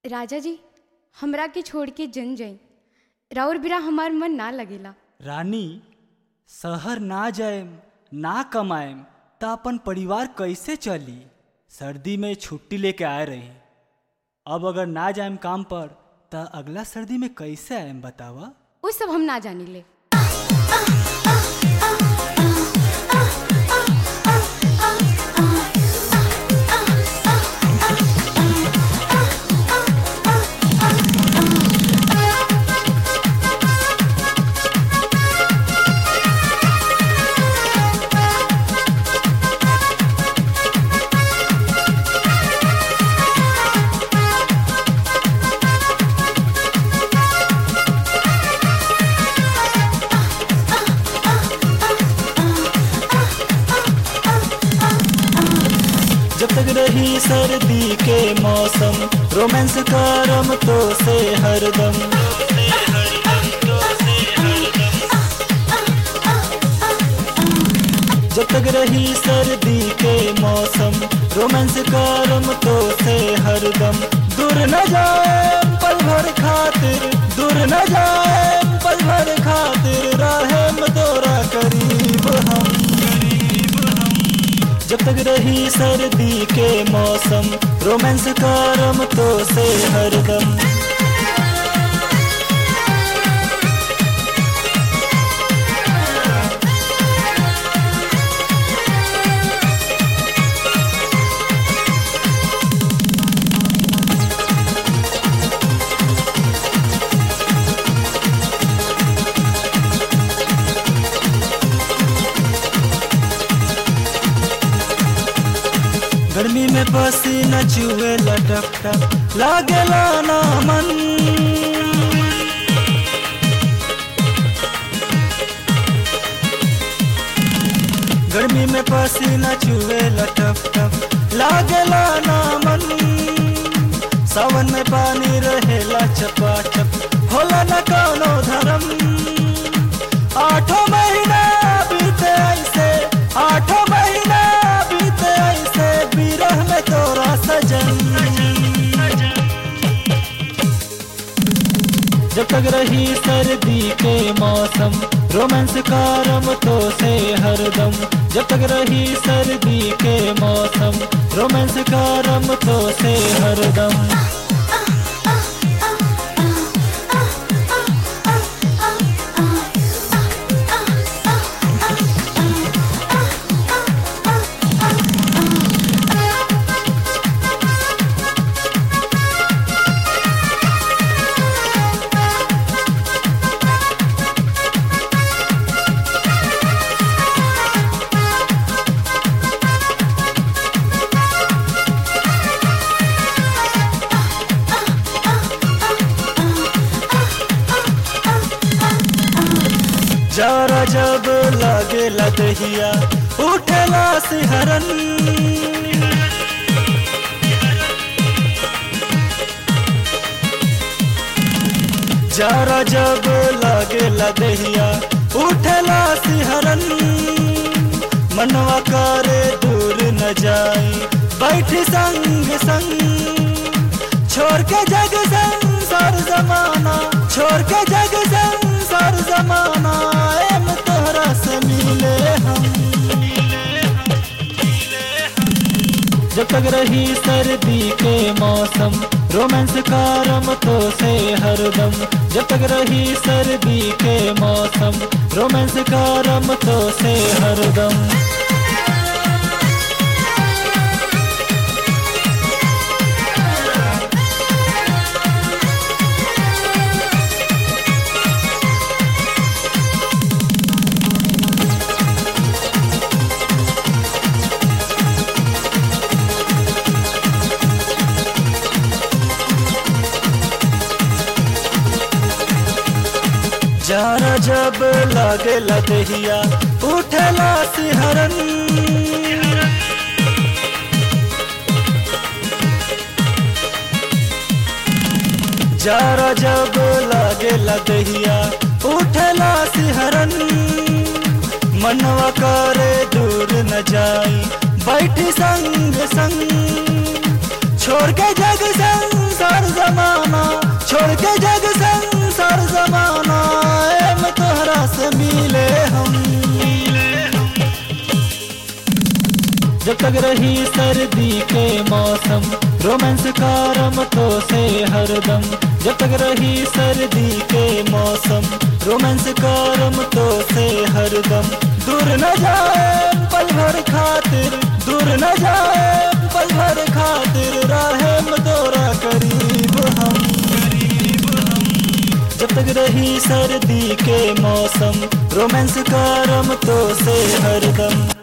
राजा जी हमरा के छोड़ के जन जाई राउर बिना हमार मन ना लगेला रानी शहर ना जाएम ना कमाएम त अपन परिवार कैसे चली सर्दी में छुट्टी लेके आए रही अब अगर ना जाएम काम पर त अगला सर्दी में कैसे आएम बतावा वो सब हम ना जानी ले जब तक रही सर्दी के मौसम रोमांस करम तो से हरदम जब तक रही सर्दी के मौसम रोमांस करम तो से हरदम दूर न जाए पल भर खातिर दूर न जाए पल भर खातिर राहेम तोरा करीब हम जब तक रही सर्दी के मौसम रोमांस करम तो से हरदम गर्मी में पसीना चुए लटक टक लागेला ना मन गर्मी में पसीना चुए लटक टक लागेला ना मन सावन में पानी रहेला चपाचप होला न कौनो धर्म आठों महीना बीते ऐसे आठों महीना बीते ऐसे बिरह में तोरा सजन जब तक रही सर्दी के मौसम रोमांस कारम तो से हरदम जब तक रही सर्दी के मौसम रोमांस कारम तो से हरदम जरा जब लागेला दहिया उठेला सिहरन जरा जब लागेला दहिया उठेला सिहरन मनवा करे दूर न जाई बैठी संग संग छोड़ के जग संसार जमाना छोड़ के जग संसार जमाना एम तोहरा से मिले हम जब तक रही सर्दी के मौसम रोमांस कारम तो से हरदम जब तक रही सर्दी के मौसम रोमांस कारम तो से हरदम जारा जब लागेला दहिया उठेला सिहरन जारा जब लागेला दहिया उठेला सिहरन मनवा करे दूर न जाई बैठी संग संग छोड़ के जग संसार जमा तक रही सर्दी के मौसम रोमांस कारम तो से हरदम जब तक रही सर्दी के मौसम रोमांस कारम तो से हरदम दूर न जाए पल भर खातिर दूर न जाए पल भर खातिर राहेम तोरा करीब हम जब तक रही सर्दी के मौसम रोमांस कारम तो से हरदम